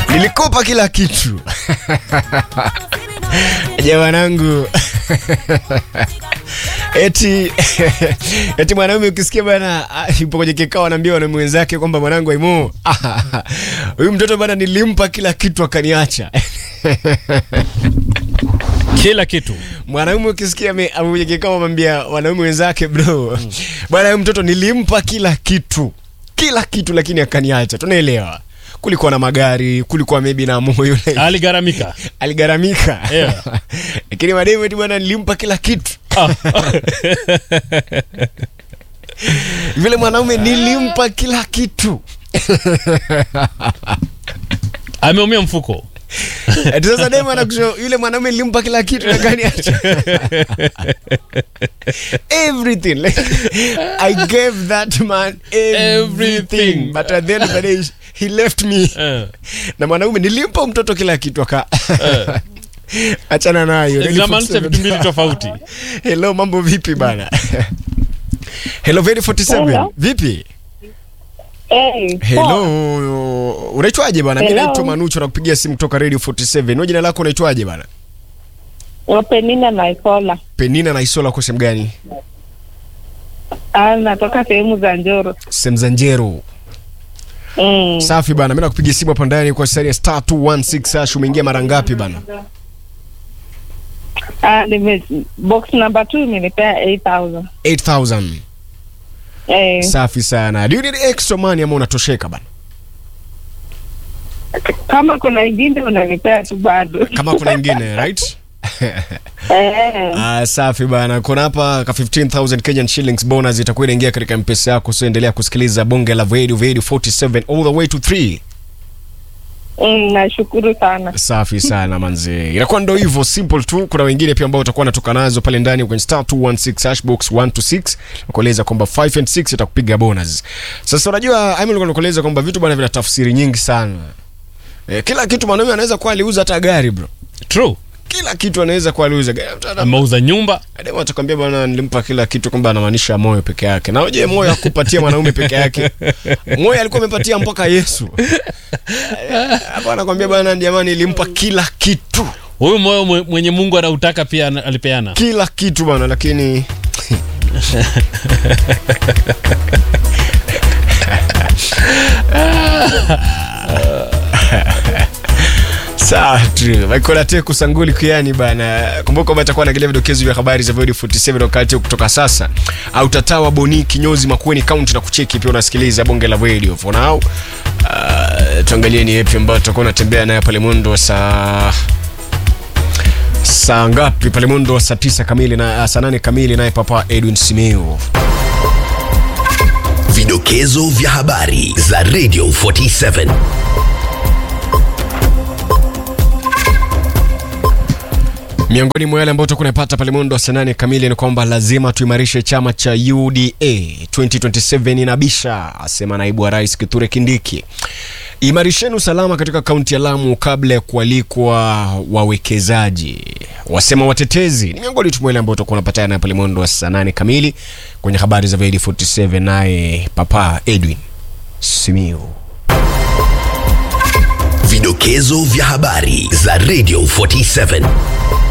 nilikopa kila kitu jamanangu eti eti mwanaume ukisikia bana ah, yupo kwenye kikao anaambia wanaume wenzake kwamba mwanangu aimo huyu mtoto bana nilimpa kila kitu akaniacha kila kitu mwanaume ukisikia ame- ame kwenye kikao amwambia wanaume wenzake bro bwana huyu mtoto nilimpa kila kitu kila kitu lakini akaniacha tunaelewa kulikuwa na magari kulikuwa maybe na moyo aligharamika aligaramika Yeah. lakini mademu eti bwana nilimpa kila kitu Ah. vile mwanaume nilimpa kila kitu ameumia mfuko eti sasa demu anakusho yule mwanaume nilimpa kila kitu lakini acha everything like, i gave that man everything, Everything. but at the end of the day he left me Eh. na mwanaume nilimpa mtoto kila kitu aka achana nayo zinamaanisha vitu mbili tofauti hello mambo vipi bana hello very 47 Hello. vipi Hey, hello unaitwaje bana mi Hello. naitwa manucho nakupigia simu kutoka radio 47 wewe jina lako unaitwaje bana poa. Penina na Isola. penina na isola kwa sehemu gani Ah, natoka sehemu za Njoro. sehemu za njero Mm. safi bana mi nakupigia simu hapa ndani kwa sari ya star 216 hash umeingia mara ngapi bana Ah, nime box number 2 imenipea 8000. 8000 Eh, safi sana do you need extra money ama unatosheka bana kama kuna ingine unanipea tu bado. kama kuna ingine right Eh, Ah, safi bana kuna hapa ka 15000 kenyan shillings bonus itakuwa inaingia katika mpesa yako so endelea kusikiliza bonge la radio radio 47 all the way to 3 mm, nashukuru sana. safi sana manze inakuwa ndo hivyo simple tu kuna wengine pia ambao utakuwa natoka nazo pale ndani kwenye star 216 hashbox 1 to 6 nakueleza kwamba 5 and 6 itakupiga bonus sasa unajua Aimee alikuwa nakueleza kwamba vitu bwana vina tafsiri nyingi sana eh, kila kitu mwanaume anaweza kuwa aliuza hata gari bro true kila kitu anaweza kuwa aliuza gari Hata- ameuza nyumba Ademu atakwambia bwana nilimpa kila kitu kwamba anamaanisha moyo peke yake. Na je, moyo hakupatia mwanaume peke yake? Moyo alikuwa amepatia mpaka Yesu. Hapa anakwambia bwana jamani nilimpa kila kitu. huyu moyo mwe- mwenye mungu anautaka pia ana- alipeana Kila kitu bwana lakini Sawa tu. Michael Ateku Sanguli Kuyani bana. Kumbuka kwamba atakuwa anaangalia vidokezo vya habari za Void 47 wakati huu kutoka sasa. Au tatawa Boni Kinyozi Makueni County na kucheki pia unasikiliza bonge la radio. For now, uh, tuangalie ni yapi ambayo tutakuwa natembea naye pale mwendo wa saa saa ngapi pale mwendo wa saa tisa kamili na saa nane kamili naye papa Edwin Simeo. Vidokezo vya habari za Radio 47. Miongoni mwa yale ambayo tutakuwa tunapata pale mwendo wa saa nane kamili ni kwamba lazima tuimarishe chama cha UDA 2027 inabisha, asema naibu wa rais Kithure Kindiki. Imarisheni usalama katika kaunti ya Lamu kabla ya kualikwa wawekezaji, wasema watetezi. Ni miongoni tu mwa yale ambayo tutakuwa tunapata naye pale mwendo wa saa nane kamili kwenye habari za Void 47, naye papa Edwin Simiu. Vidokezo vya habari za Radio 47.